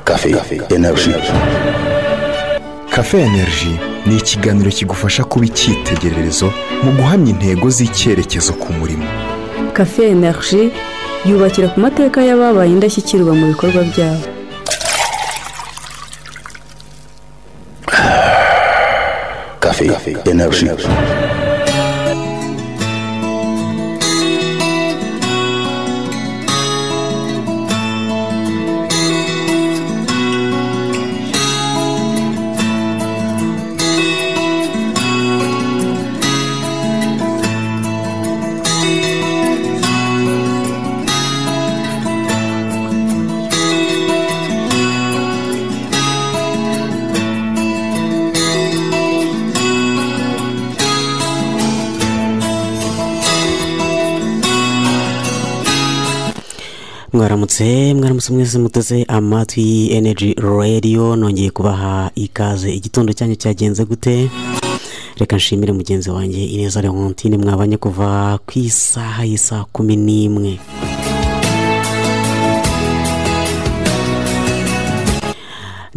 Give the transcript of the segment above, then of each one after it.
Café Energy Cafe Energy ni ikiganiro kigufasha kuba icyitegererezo mu guhamya intego z'icyerekezo ku murimo kafe energy yubakira ku mateka y'ababaye indashyikirwa mu bikorwa byabo Café Energy mwaramutse mwaramutse mwese muteze amatwi energy radio nongeye kubaha ikaze igitondo cyanyu cyagenze gute reka nshimire mugenzi wanjye ineza leontine mwabanye kuva ku isaha y'isaha kumi n'imwe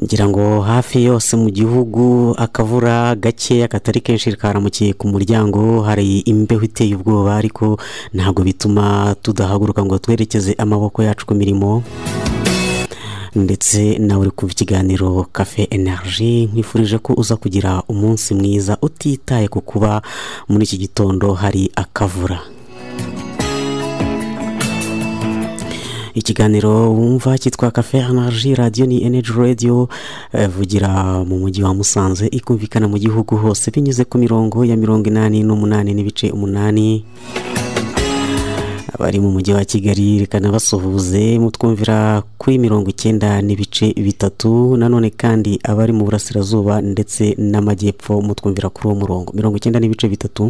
ngira ngo hafi yose mu gihugu akavura gakeya katari kenshi karamukiye ku muryango hari imbeho iteye ubwoba ariko ntabwo bituma tudahaguruka ngo twerekeze amaboko yacu ku mirimo ndetse nawe uri kumva ikiganiro kafe energy nkwifurije ko uza kugira umunsi mwiza utitaye ku kuba muri iki gitondo hari akavura ikiganiro wumva cyitwa kafe energy radiyo ni energy radio vugira mu mujyi wa musanze ikumvikana mu gihugu hose binyuze ku mirongo ya mirongo inani n'umunani n'ibice umunani abari mu mujyi wa kigali reka nabasuhuze mutwumvira kuri mirongo icyenda n'ibice bitatu nanone kandi abari mu burasirazuba ndetse n'amajyepfo mutwumvira kuri uwo murongo mirongo icyenda n'ibice bitatu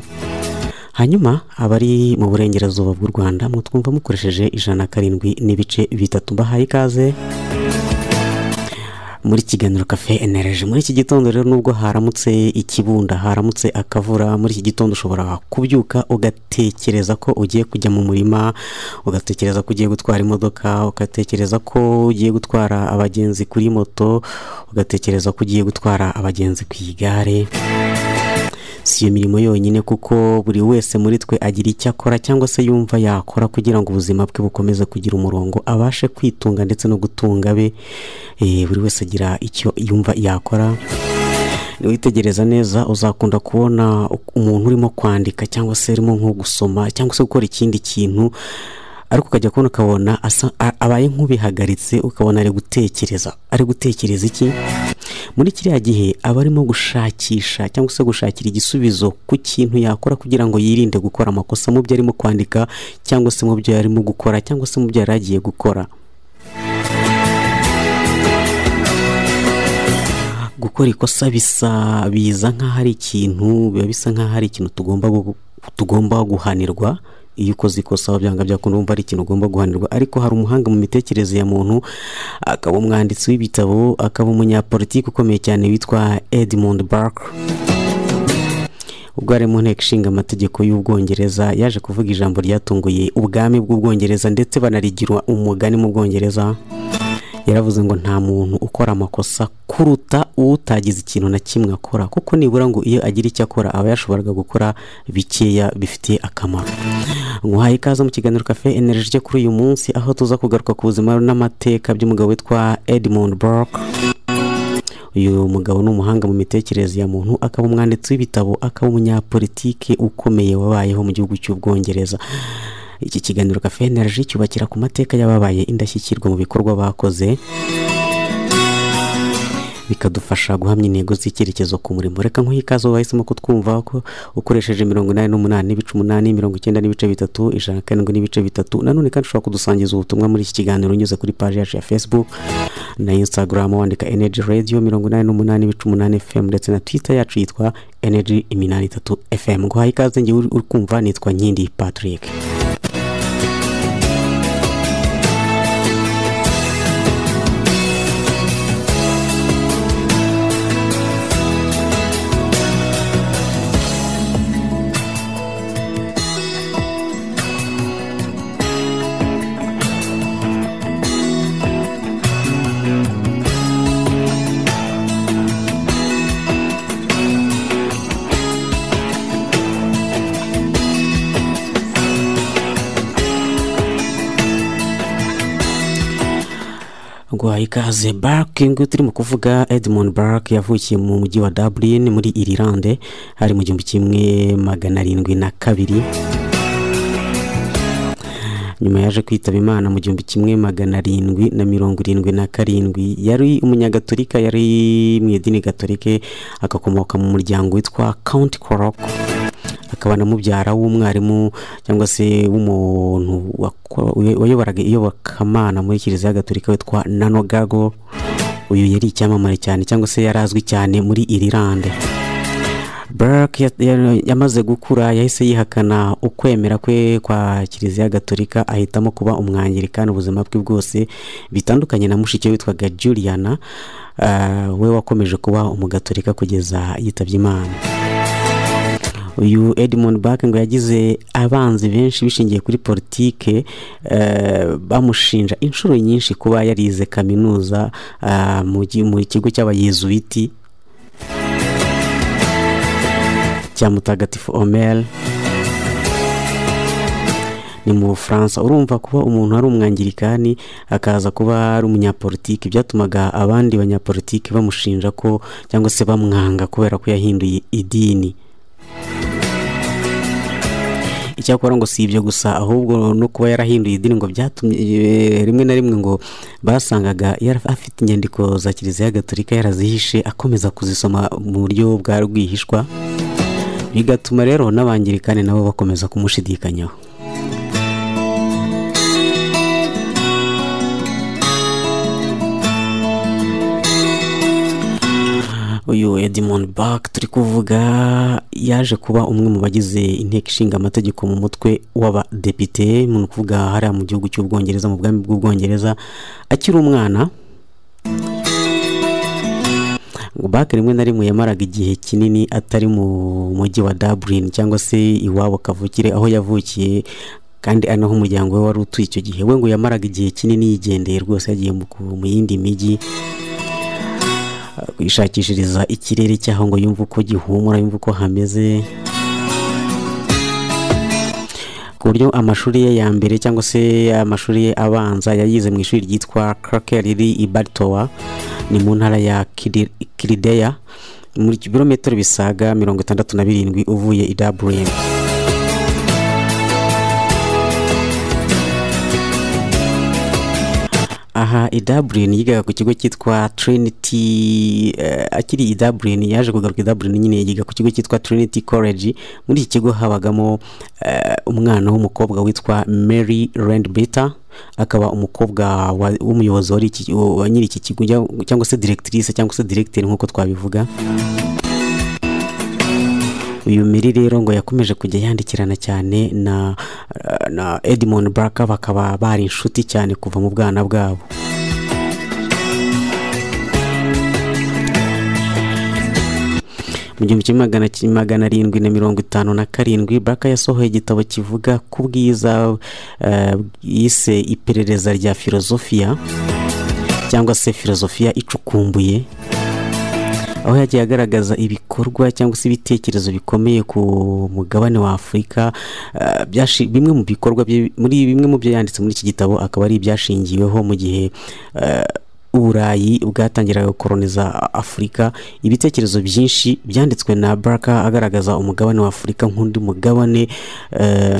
hanyuma abari mu burengerazuba bw'u rwanda mutwumva mukoresheje ijana na karindwi n'ibice bitatu mbahaye ikaze muri kiganiro kafe enereje muri iki gitondo rero nubwo haramutse ikibunda haramutse akavura muri iki gitondo ushobora kubyuka ugatekereza ko ugiye kujya mu murima ugatekereza ko ugiye gutwara imodoka ugatekereza ko ugiye gutwara abagenzi kuri moto ugatekereza ko ugiye gutwara abagenzi ku igare si iyo mirimo yonyine kuko buri wese muri twe agira icyo akora cyangwa se yumva yakora kugira ngo ubuzima bwe bukomeze kugira umurongo abashe kwitunga ndetse no gutunga be buri wese agira icyo yumva yakora niwitegereza neza uzakunda kubona umuntu urimo kwandika cyangwa se urimo nko gusoma cyangwa se gukora ikindi kintu ariko ukajya kubona ukabona abaye nk'ubihagaritse ukabona ari gutekereza ari gutekereza iki muri kiriya gihe aba arimo gushakisha cyangwa se gushakira igisubizo ku kintu yakora kugira ngo yirinde gukora amakosa mu byo arimo kwandika cyangwa se mu byo yarimo gukora cyangwa se mu byo yari agiye gukora gukora ikosa bisa biza nk'aho ari ikintu biba bisa nk'aho ari ikintu tugomba guhanirwa iyo ukoze ikosa byanga byakunda wumva ari ikintu ugomba guhanirwa ariko hari umuhanga mu mitekerereze ya muntu akaba umwanditsi w'ibitabo akaba umunyapolitiki ukomeye cyane witwa edmund bark ubwo ari mu nteko ishinga amategeko y'ubwongereza yaje kuvuga ijambo ryatunguye ubwami bw'ubwongereza ndetse banarigira umugani mu bwongereza yaravuze ngo nta muntu ukora amakosa kuruta utagize ikintu na kimwe akora kuko nibura ngo iyo agira icyo akora aba yashoboraga gukora bikeya bifitiye akamaro nguhaye ikaze mu kiganiro kafe energy cyo kuri uyu munsi aho tuza kugaruka ku buzima n'amateka by'umugabo witwa edmund burke uyu mugabo ni umuhanga mu mitekerereze ya muntu akaba umwanditsi w'ibitabo akaba umunyapolitike ukomeye wabayeho mu gihugu cy'ubwongereza iki kiganiro kafe energy cyubakira ku mateka y'ababaye indashyikirwa mu bikorwa bakoze bikadufasha guhamya intego z'icyerekezo ku murimo reka nk'uyu ikaze wahisemo kutwumva ko ukoresheje mirongo inani n'umunani n'ibice umunani mirongo icyenda n'ibice bitatu ijana karindwi n'ibice bitatu nanone kandi ushobora kudusangiza ubutumwa muri iki kiganiro unyuze kuri paji yacu ya facebook na instagram wandika energy radio mirongo inani n'umunani n'ibice umunani fm ndetse na twitter yacu yitwa energy iminani itatu fm guhaye ikaze ngewe uri kumva nitwa nkindi patrick guha ikaze barake nguyu turimo kuvuga edmond barake yavukiye mu mujyi wa dublin muri irilande hari mu gihumbi kimwe magana arindwi na kabiri nyuma yaje kwitaba imana mu gihumbi kimwe magana arindwi na mirongo irindwi na karindwi yari umunyagatolika yari mu idini gatolike agakomoka mu muryango witwa kawunti koroko akaba na mubyara w'umwarimu cyangwa se w'umuntu wako- wayoboraga iyobokamana muri kiliziya gatolika witwa nanogago uyu yari icyamamare cyane cyangwa se yari azwi cyane muri irilande Barak ya- ya- yamaze gukura yahise yihakana ukwemera kwe kwa kiliziya gatolika ahitamo kuba umwangirikani ubuzima bwe bwose bitandukanye na mushiki we witwaga juliana ah, we wakomeje kuba umugatolika kugeza yitabye imana uyu edmund Bach ngo yagize abanzi benshi bishingiye kuri politike eh, bamushinja inshuro nyinshi kuba yarize kaminuza ah, mu gi- mu kigo cy'abayezuwiti cya mutagatifu omel ni mu bufaransa urumva kuba umuntu ari umwangirikani akaza kuba ari umunyapolitiki byatumaga abandi banyapolitiki bamushinja ko cyangwa se bamwanga kubera ko yahinduye idini icyakora ngo si ibyo gusa ahubwo no kuba yarahinduye idini ngo byatumye eh, rimwe na rimwe ngo basangaga yari afite inyandiko za kiliziya gatolika yarazihishe akomeza kuzisoma mu buryo bwa rwihishwa bigatuma rero n'abangirikani nabo bakomeza kumushidikanyaho uyu edmond bak turi kuvuga yaje kuba umwe mu bagize inteko ishinga amategeko mu mutwe w'abadepite ni ukuvuga hariya mu gihugu cy'ubwongereza mu bwami bw'ubwongereza akiri umwana bake rimwe na rimwe yamaraga igihe kinini atari mu mujyi wa dublin cyangwa se iwabo kavukire aho yavukiye kandi ari naho umuryango we wari utuye icyo gihe we ngo yamaraga igihe kinini yigendeye rwose yagiye mu ku- mu yindi mijyi kwishakishiriza ikirere cyaho ngo yumve uko gihumura yumve uko hameze ku buryo amashuri ye ya mbere cyangwa se amashuri ye abanza yayize mu ishuri ryitwa Cracker riri i Baltoa ni mu ntara ya Kiri- Kirideya muri kilometero bisaga mirongo itandatu na birindwi uvuye i Dublin aha i Dublin yigaga ku kigo cyitwa Trinity eh, akiri i Dublin yaje kugaruka i Dublin nyine yiga ku kigo cyitwa Trinity College muri iki kigo habagamo eh, umwana w'umukobwa witwa Mary Rendbitter akaba umukobwa wa- w'umuyobozi wari iki- wa nyiri iki kigo cyangwa- cyangwa se directrice cyangwa se directeur nk'uko twabivuga uyu miri rero ngo yakomeje kujya yandikirana cyane na na Edmond Baraka bakaba bari inshuti cyane kuva mu bwana bwabo mu gihumbi kimwe magana ki- magana arindwi na mirongo itanu na karindwi Baraka yasohoye igitabo kivuga ku bwiza eh, yise iperereza rya filozofiya cyangwa se filozofiya icukumbuye aho yagiye agaragaza ibikorwa cyangwa se ibitekerezo bikomeye ku mugabane wa afurika eh, byashi- bimwe mu bikorwa bye- muri bimwe mu byo yanditse muri iki gitabo akaba ari ibyashingiweho mu gihe eh, uburayi bwatangiraga gukoroniza afurika ibitekerezo byinshi byanditswe na baraka agaragaza umugabane wa afurika nk'undi mugabane eh,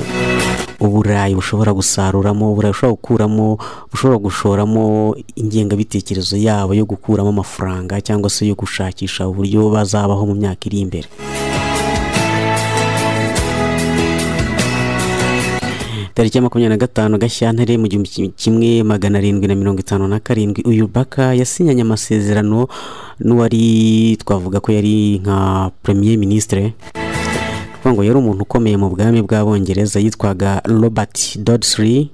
uburayi bushobora gusaruramo uburayi bushobora gukuramo bushobora gushoramo ingengabitekerezo yabo yo gukuramo amafaranga cyangwa se yo gushakisha uburyo bazabaho mu myaka iri imbere tariki ya makumyabiri na gatanu gashyantare mu gihumbi kim- kimwe magana arindwi na mirongo itanu na karindwi uyu baka yasinyanye amasezerano n'uwari twavuga ko yari nka premier ministre kuvuga ngo yari umuntu ukomeye mu bwami bw'abongereza yitwaga robert dodsley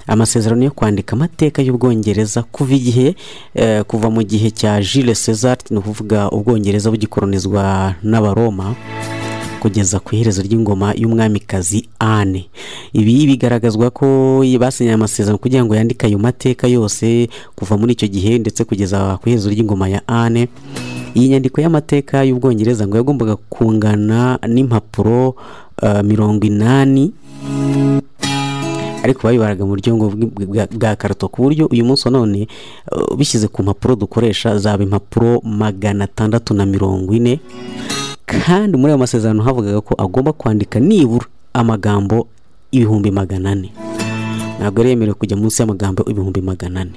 amasezerano yo kwandika amateka y'ubwongereza kuva igihe eh, kuva mu gihe cya Jules Caesar ni ukuvuga ubwongereza bugikoronizwa n'abaroma kugeza ku iherezo ry'ingoma y'umwamikazi Anne ibi bigaragazwa ko basinye amasezerano kugira ngo yandike ayo mateka yose kuva muri icyo gihe ndetse kugeza ku iherezo ry'ingoma ya Anne iyi nyandiko y'amateka y'ubwongereza ngo yagombaga kungana n'impapuro eh, mirongo inani ariko babibaraga mu buryo ngo bwi- bwa- bwa karato ku buryo uyu munsi wa none uh, bishyize ku mpapuro dukoresha zaba impapuro magana atandatu na mirongo ine kandi muri ayo masezerano havugaga ko agomba kwandika nibura amagambo ibihumbi magana ane ntabwo yari yemerewe kujya munsi y'amagambo ibihumbi magana ane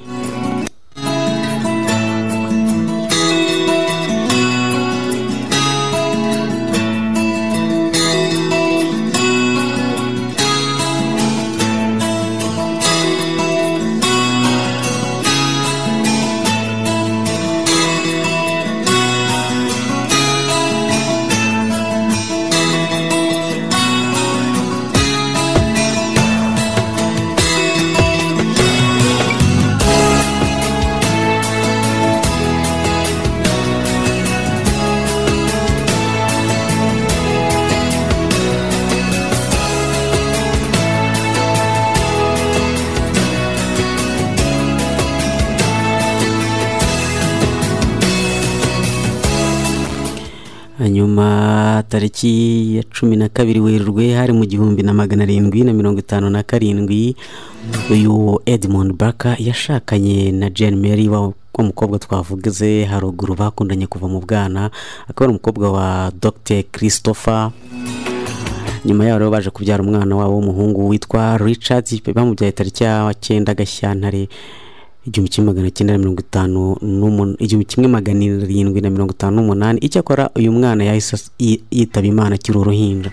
hanyuma tariki ya cumi na kabiri werurwe hari mu gihumbi na magana arindwi na mirongo itanu na karindwi uyu edmund barker yashakanye na jane mary wa wa mukobwa twavuze haruguru bakundanye kuva mu bwana akaba ari umukobwa wa dr christopher nyuma yaho rero baje kubyara umwana wabo w'umuhungu witwa richard bamubyaye tariki ya cyenda gashyantare igihumbi kimwe magana cyenda na mirongo itanu n'umun- igihumbi kimwe magana arindwi na mirongo itanu n'umunani icyakora uyu mwana yahise as- yi- yitaba imana akiri uruhinja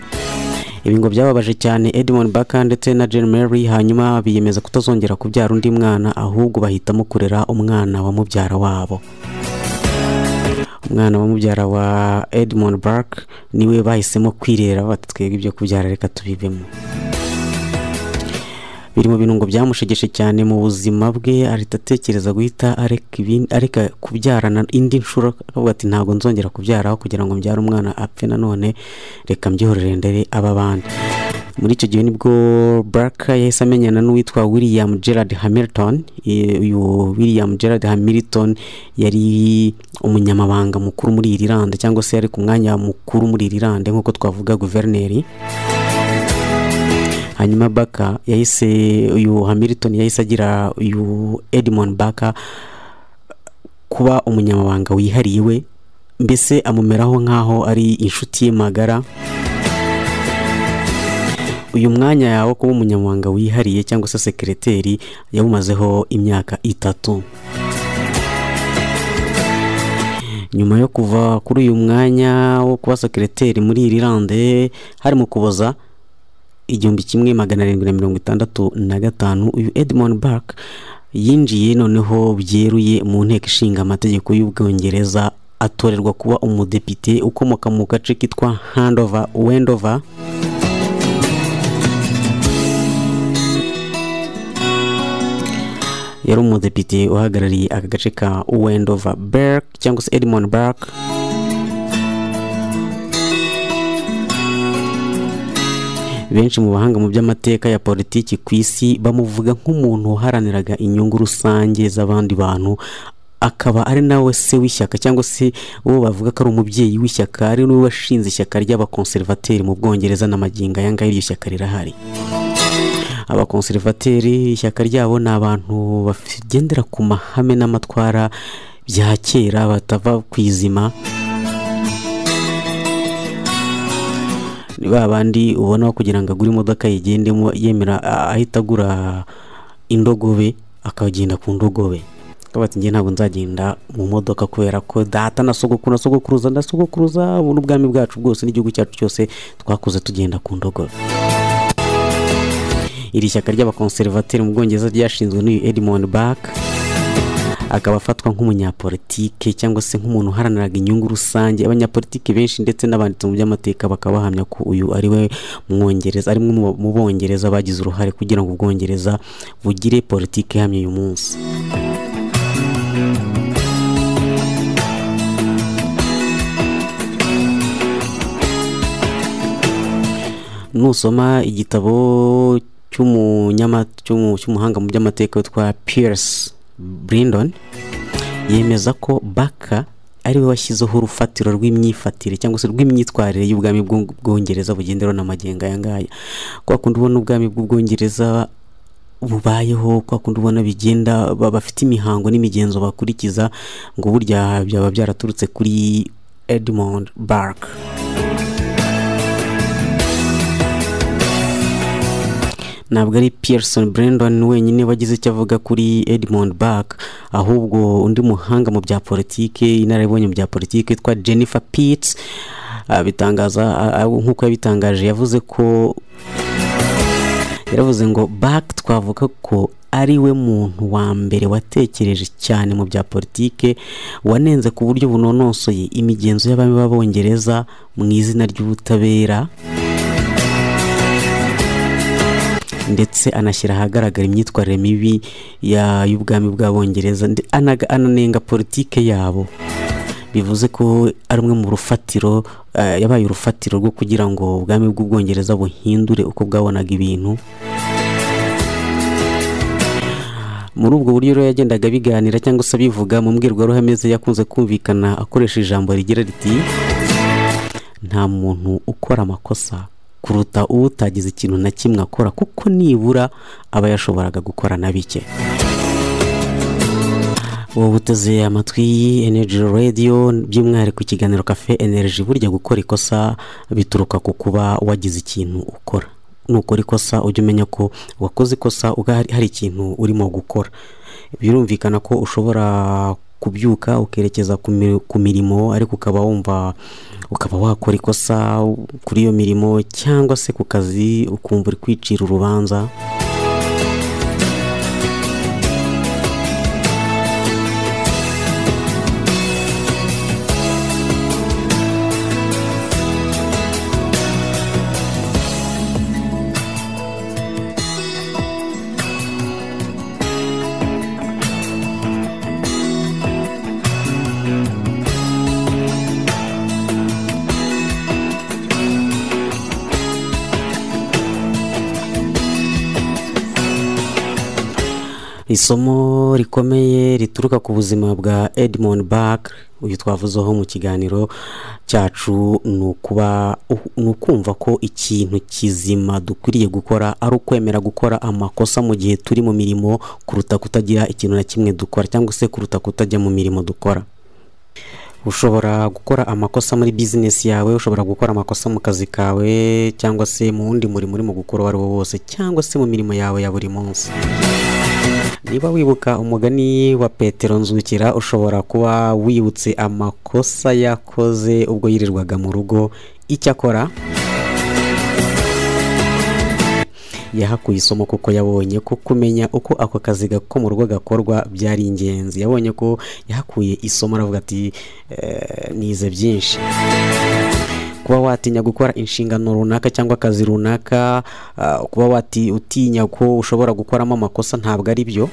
ibi ngo byababaje cyane edmond baka ndetse na jane mary hanyuma biyemeza kutazongera kubyara undi mwana ahubwo bahitamo kurera umwana wa mubyara wabo umwana wa mubyara wa edmond bark niwe bahisemo kwirera bati twebwe ibyo kubyara reka tubivemo biri mu bintu ngo byamushegeshe cyane mu buzima bwe ahita atekereza guhita areka ibindi- areka kubyarana indi nshuro akavuga ati ntabwo nzongera kubyaraho kugira ngo mbyare umwana apfe nanone reka mbyohorere ndere aba bandi muri icyo gihe nibwo baraka yahise amenyana n'uwitwa william gerard hamilton Eh, uyu william gerard hamilton yari umunyamabanga mukuru muri iri lande cyangwa se yari ku mwanya mukuru muri iri lande nk'uko twavuga guverineri hanyuma baka yahise uyu hamilton yahise agira uyu edmond baka kuba umunyamabanga wihariye we mbese amumeraho nk'aho ari inshuti ye magara uyu mwanya wo kuba umunyamabanga wihariye cyangwa se sekereteri yawumazeho imyaka itatu nyuma yo kuva kuri uyu mwanya wo kuba sekereteri muri iri lande harimo kuboza igihumbi kimwe magana arindwi na mirongo itandatu na gatanu uyu edmond bark yinjiye noneho byeruye mu nteko ishinga amategeko y'ubwongereza atorerwa kuba umudepite ukomoka mu gace kitwa handover wendover yari umudepite uhagarariye aka gace ka wendover berk cyangwa se edmond bark benshi mu bahanga mu by'amateka ya politiki ku isi bamuvuga nk'umuntu waharaniraga inyungu rusange z'abandi bantu akaba ari nawe se w'ishyaka cyangwa se uwo bavuga ko ari umubyeyi w'ishyaka ari niwe washinze ishyaka ry'abakonservateri mu bwongereza na magingo aya ngaya iryo shyaka rirahari abakonservateri ishyaka ryabo ni abantu bagendera ku mahame n'amatwara bya kera batava ku izima ni ba bandi ubona ko kugira ngo agure imodoka yigendemo yemera ah, ahita agura indogobe akagenda ku ndogobe akaba ati njye ntabwo nzagenda mu modoka kubera ko data na sogokuru na sogokuruza na sogokuruza ubu n'ubwami bwacu bwose n'igihugu cyacu cyose twakuze tugenda ku ndogobe iri shyaka ry'abakonservateri mu bwongereza ryashinzwe n'uyu edmond bak akaba afatwa nk'umunyapolitike cyangwa se nk'umuntu uharaniraga inyungu rusange abanyapolitike benshi ndetse n'abanditsi mu by'amateka bakaba bahamya ko uyu ari we mwongereza ari mwe mu- mu bongereza bagize uruhare kugira ngo ubwongereza bugire politike ihamye uyu munsi nusoma igitabo cy'umunyama- cy'umu- cy'umuhanga mu by'amateka witwa Pierce Brindon yemeza ko Baka ariwe washyizeho urufatiro rw'imyifatire cyangwa se rw'imyitwarire y'ubwami bw'u- bw'ubwongereza bugenderaho na magenga aya ngaya kwa kundi ubona ubwami bw'ubwongereza bubayeho kwa kundi ubona bigenda ba- bafite imihango n'imigenzo bakurikiza ngo burya byaba byaraturutse kuri edmond bark ntabwo ari Pearson Brandon wenyine wagize icyo avuga kuri Edmond Bach ahubwo undi muhanga mu bya politike inararibonye mu bya politike yitwa Jennifer Pitts abitangaza a- a- nk'uko yabitangaje yavuze ko yaravuze ngo Bach twavuga ko ari we muntu wa mbere watekereje cyane mu bya politike wanenze ku buryo bunonosoye imigenzo y'abami b'abongereza mu izina ry'ubutabera ndetse anashyira ahagaragara imyitwarire mibi ya- y'ubwami bw'abongereza nde- anaga- ananenga politike yabo bivuze ko ari umwe mu rufatiro eh, yabaye urufatiro rwo kugira ngo ubwami bw'ubwongereza buhindure uko bwabonaga ibintu muri ubwo buryo rero yagendaga abiganira cyangwa se abivuga mu mbwirwaruhame ze yakunze kumvikana akoresha ijambo rigira riti nta muntu ukora amakosa kuruta utagize ikintu na kimwe akora kuko nibura aba yashoboraga gukora na bike ubu buteze amatwi y'iyi energy radio by'umwihariko ikiganiro cafe energy burya gukora ikosa bituruka ku kuba wagize ikintu ukora nukora ikosa ujya umenya ko wakoze ikosa uga hari- hari ikintu urimo gukora birumvikana ko ushobora kubyuka ukerekeza ku mi- ku mirimo ariko ukaba wumva ukaba wakora ikosa kuri iyo mirimo cyangwa se ku kazi ukumva uri kwicira urubanza isomo rikomeye rituruka ku buzima bwa edmond Bach uyu twavuzeho mu kiganiro cyacu ni ukuba ni ukumva ko ikintu kizima dukwiriye gukora ari ukwemera gukora amakosa mu gihe turi mu mirimo kuruta kutagira ikintu na kimwe dukora cyangwa se kuruta kutajya mu mirimo dukora ushobora gukora amakosa muri bizinesi yawe ushobora gukora amakosa mu kazi kawe cyangwa se mu wundi murimo urimo gukora uwo ari wo wose cyangwa se mu mirimo yawe ya buri munsi niba wibuka umugani wa petero nzukira ushobora kuba wibutse amakosa yakoze ubwo yirirwaga mu rugo icyakora yahakuye isomo kuko yabonye ko kumenya uko ako kazi ko mu rugo gakorwa byari ingenzi yabonye ko yahakuye isomo aravuga ati "Eh, nize byinshi kuba watinya gukora inshingano runaka cyangwa akazi runaka ah, kuba wati utinya ko ushobora gukoramo amakosa ntabwo ari byo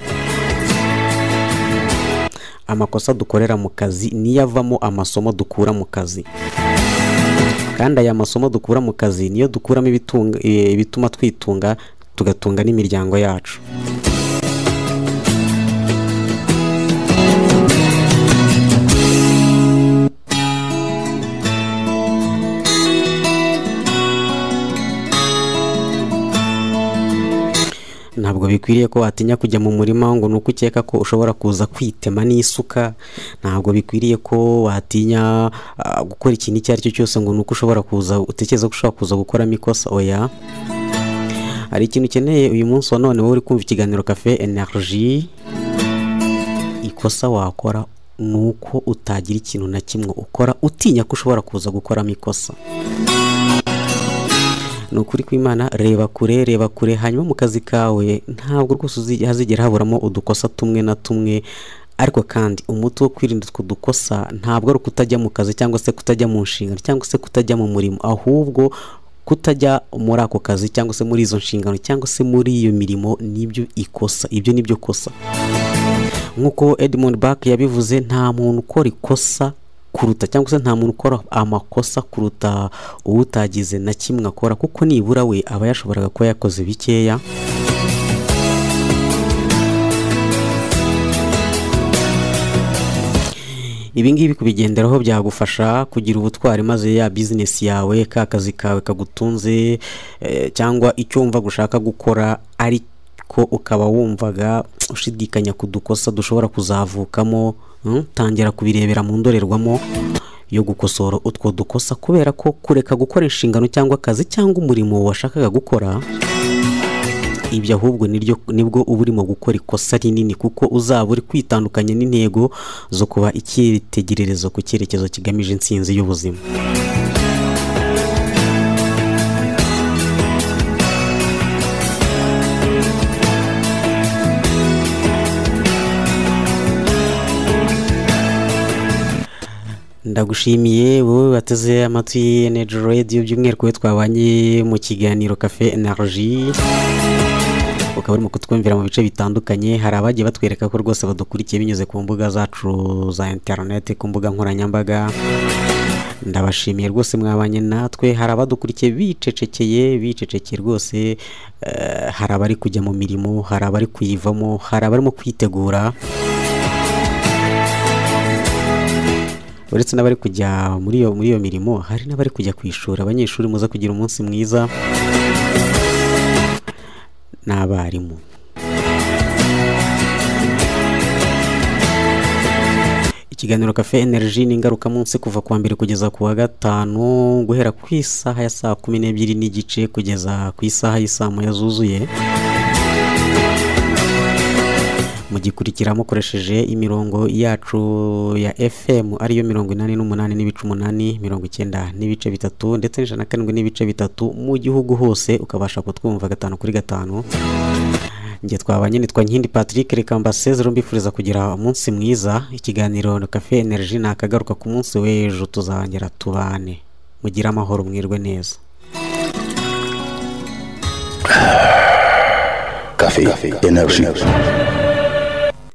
amakosa dukorera mu kazi niyo avamo amasomo dukura mu kazi kandi aya masomo dukura mu kazi niyo dukuramo ibitunga- eh, ibituma twitunga tugatunga n'imiryango yacu ntabwo bikwiriye ko watinya kujya mu murima ngo ni uko ukeka ko ushobora kuza kwitema n'isuka ntabwo bikwiriye ko watinya ah, gukora ikintu icyo ari cyo cyose ngo ni uko ushobora kuza utekereza ko ushobora kuza gukoramo ikosa oya hari ikintu ukeneye uyu munsi wa none wowe uri kumva ikiganiro cafe energy ikosa wakora ni uko utagira ikintu na kimwe ukora utinya ko ushobora kuza gukoramo ikosa ni ukuri kw'imana reba kure reba kure hanyuma mu kazi kawe ntabwo rwose uzi- hazigera haburamo udukosa tumwe na tumwe ariko kandi umuti wo kwirinda utwo dukosa ntabwo ari ukutajya mu kazi cyangwa se kutajya mu nshingano cyangwa se kutajya mu murimo ahubwo kutajya muri ako kazi cyangwa se muri izo nshingano cyangwa se muri iyo mirimo nibyo ikosa ibyo nibyo kosa nk'uko Edmund Bach yabivuze nta muntu ukora ikosa kuruta cyangwa se nta muntu ukora amakosa kuruta uwutagize na kimwe akora kuko nibura we aba yashoboraga kuba yakoze bikeya ibi ngibi kubigenderaho byagufasha kugira ubutwari maze ya bizinesi yawe ka kazi kawe kagutunze eh, cyangwa icyo wumva gushaka gukora ari ko ariko ukaba wumvaga ushidikanya ku dukosa dushobora kuzavukamo mm, tangira kubirebera mu ndorerwamo yo gukosora utwo dukosa kubera ko kureka gukora inshingano cyangwa akazi cyangwa umurimo washakaga gukora ibyo ahubwo niryo nibwo uba urimo gukora ikosa rinini kuko uzaba uri kwitandukanya n'intego zo kuba icyitegererezo ku cyerekezo kigamije intsinzi y'ubuzima ndagushimiye wowe bateze amatwi energy radio by'umwihariko we twabanye mu kiganiro cafe energy ukaba urimo kutwumvira mu bice bitandukanye hari abagiye batwereka ko rwose badukurikiye binyuze ku mbuga zacu za interineti ku mbuga nkoranyambaga ndabashimiye rwose mwabanye natwe hari abadukurikiye bicecekeye bicecekeye rwose eh, hari abari kujya mu mirimo hari abari kuyivamo hari abarimo kwitegura uretse n'abari kujya muri iyo muri iyo mirimo hari n'abari kujya ku ishuri abanyeshuri muza kugira umunsi mwiza n'abarimu ikiganiro cafe energy ni ingarukamunsi kuva ku wa mbere kugeza ku wa gatanu guhera ku isaha ya saa kumi n'ebyiri n'igice kugeza ku isaha y'isaa moya zuzuye mugikurikira mukoresheje imirongo yacu ya fm ariyo mirongo inani n'umunani n'ibice umunani mirongo icyenda n'ibice bitatu ndetse n'ijana na karindwi n'ibice bitatu mu gihugu hose ukabasha kutwumva gatanu kuri gatanu njye twabanye nitwa nkindi patrick reka mbasezero mbifuriza kugira umunsi mwiza ikiganiro cafe energy nakagaruka ku munsi w'ejo tuzongera tubane mugire amahoro mwirwe neza Cafe Energy.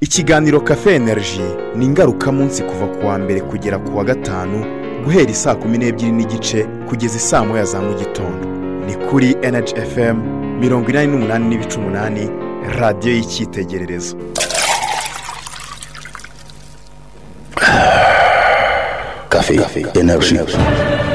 ikiganiro cafe energy ni ingarukamunsi kuva ku wa mbere kugera ku wa gatanu guhera isaa kumi n'ebyiri n'igice kugeza isaa moya za mu gitondo ni kuri energy fm mirongo inani n'umunani n'ibice umunani radiyo y'icyitegererezo Cafe Energy.